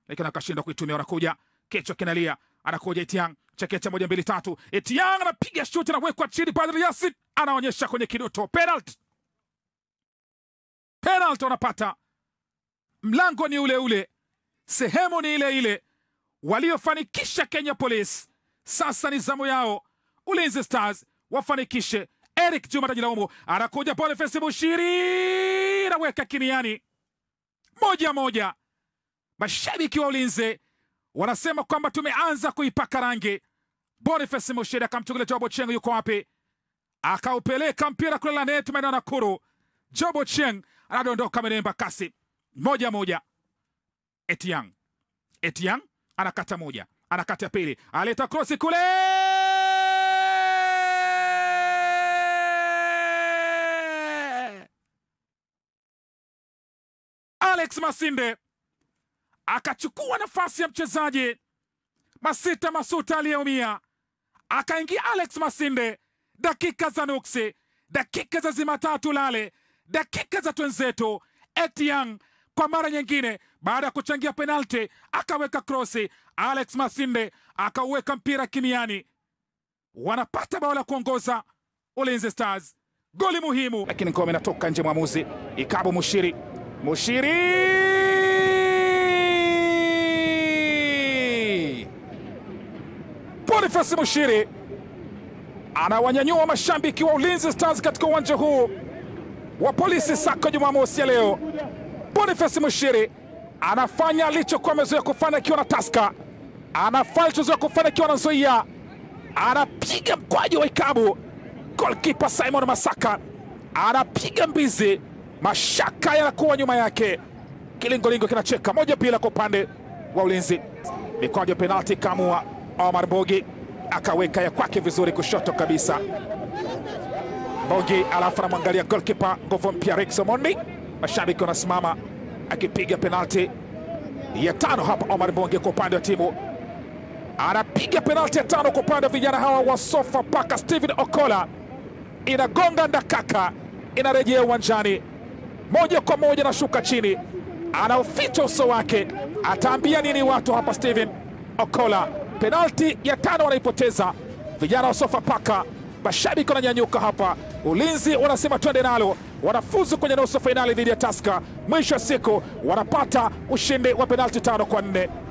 lakini akashindwa kuitumia. Wanakuja kichwa kinalia, anakuja Etiang chekecha moja mbili tatu, Etiang anapiga shuti anawekwa chini, Badri Yasin anaonyesha kwenye kidoto, penalty penalty wanapata. Mlango ni ule ule, sehemu ni ile ile, waliofanikisha Kenya Police. Sasa ni zamu yao Ulinzi Stars wafanikishe. Eric Juma tajilaumu, anakuja Boniface Bushiri anaweka kimiani, moja moja. Mashabiki wa Ulinzi wanasema kwamba tumeanza kuipaka rangi. Boniface Mushiri akamchukulia Job Ochieng, yuko wapi? Akaupeleka mpira kule Lanet maeneo Nakuru. Job Ochieng anadondoka menemba kasi, moja moja. Etiang Etiang anakata moja, anakata ya pili, aleta krosi kule Alex Masinde akachukua nafasi ya mchezaji Masita Masuta aliyeumia, akaingia Alex Masinde. Dakika za nuksi, dakika za zimatatu lale, dakika za twenzetu. Etiang kwa mara nyingine, baada ya kuchangia penalti, akaweka krosi. Alex Masinde akauweka mpira kimiani, wanapata bao la kuongoza Ulinzi Stars, goli muhimu, lakini ngome inatoka nje. Mwamuzi Ikabu Mushiri, Mushiri Boniface Mushiri anawanyanyua mashabiki wa Ulinzi Stars katika uwanja huu wa Polisi Sako Jumamosi ya leo. Boniface Mushiri anafanya alichokuwa amezoea kufanya akiwa na Taska, anafanya alichozoea kufanya akiwa na Nzoia, anapiga mkwaju wa ikabu. Golkipa Simon Masaka anapiga mbizi, mashaka yanakuwa nyuma yake. Kilingolingo kinacheka moja bila kwa upande wa Ulinzi. Mikwaju ya penalti kamua Omar Bogi akaweka ya kwake vizuri kushoto kabisa. Bogi alafu anamwangalia golkipa nguvu mpya Rex Omondi. Mashabiki wanasimama akipiga penalti ya tano hapa. Omar Bogi kwa upande wa timu anapiga penalti ya tano kwa upande wa vijana hawa wa Sofapaka. Steven Okola inagonga ndakaka, inarejea uwanjani moja kwa moja, nashuka chini, anaoficha uso wake. Ataambia nini watu hapa? Steven Okola, penalti ya tano wanaipoteza vijana wa Sofapaka. Mashabiki wananyanyuka hapa, Ulinzi wanasema twende nalo, wanafuzu kwenye nusu fainali dhidi ya Taska. Mwisho wa siku wanapata ushindi wa penalti tano kwa nne.